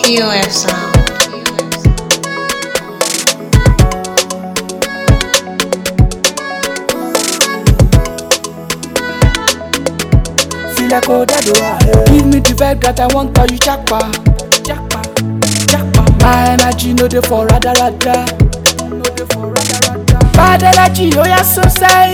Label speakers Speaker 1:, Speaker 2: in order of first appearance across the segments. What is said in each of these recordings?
Speaker 1: POF sound.
Speaker 2: Feel like oh that do Give me the vibe that I want, call you jackpa. Jackpa, jackpa. My energy no dey for rada rada. No dey for rada rada. Bad energy, oh yeah, so say.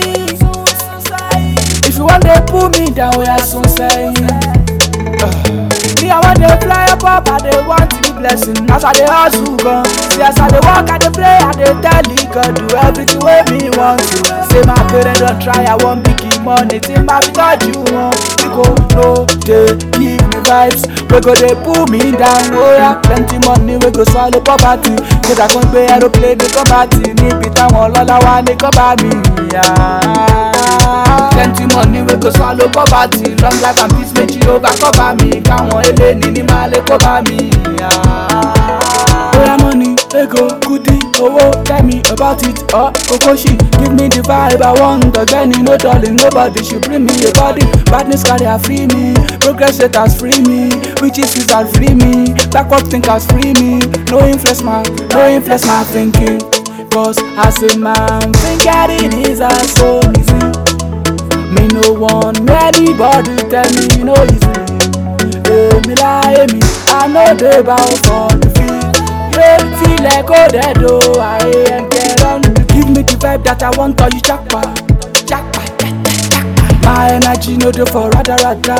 Speaker 2: If you want to pull me down, oh yeah, so say. Me, I want to fly up up, I dey want the blessing. As I dey hustle, gun. See, as I dey walk, I dey play, I dey tell you, God, do everything wey me want to. Say my parents don't try, I want big money. Think my because you want. We go no, dey give me vibes. We go dey pull me down, oh yeah. Plenty money, we go swallow poverty. Kódà kan gbé aeroplane ní kọ́bàtì níbi táwọn ọlọ́lá wà ní kọ́bà mi. Plenty money we go swallow poverty long life and peace méjì ló bá kọ́bà mi káwọn eléni ní máa lè kọ́bà mi. Oya money, ego, kudi, owó, tell me about it, or kokoshi, give me the vibe I want, ọ̀gbẹ́ni, no darling, nobody should bring me a body, badness carrier free me, progress haters free me, witches wizard free me, backward thinkers free me, no influence my, no influence my thinking, cause as a man, thinking is as so easy. Me no want anybody tell me you know easy. Èmi láyé mi, I no dey bow for defeat. Yeah, feel like oh dead oh, I ain't get on. Give me the vibe that I want, or you jackpa, jackpa, jackpa. My energy no dey for rada rada.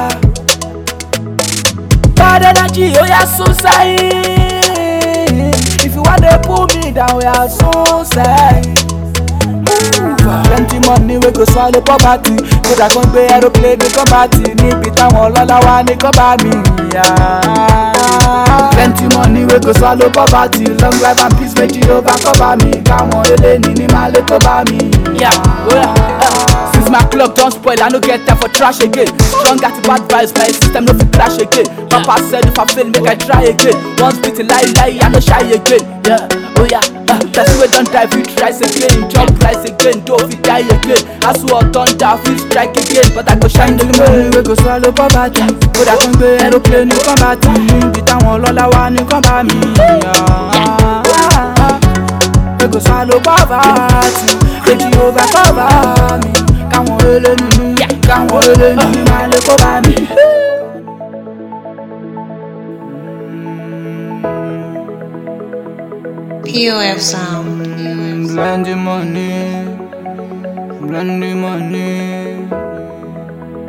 Speaker 2: Bad energy, oh yeah, so say. If you want to pull me down, oh yeah, so say. plenty money wey go swallow poverty kódà kan gbé aeroplane ní kọ́bàtì níbi táwọn ọlọ́lá wà ní kọ́bà mi. plenty money wey go swallow poverty long life and peace méjì ló bá kọ́bà mi káwọn eléni ní máa lè kọ́bà mi. Since my clock don spoil, I no get time for trash again. Strong at bad vibes, my system no fit crash again. Papa said if I fail, make I try again. Once beaten, lie, lie, I no shy again. Yeah, oh yeah. Uh, person wey don die fit rise again, jump rise again, though fit die again. As war thunder fit strike again, but I go shine the money wey go swallow poverty. Kódà kan gbé aeroplane ní kọ́mbàtì, níbi táwọn ọlọ́lá wà ní kọ́mbà mi. Wey go swallow poverty, èjì over cover mi. Káwọn eléni ní, káwọn eléni ní máa lè kó bá mi.
Speaker 1: POF sound.
Speaker 2: Plenty money, plenty money.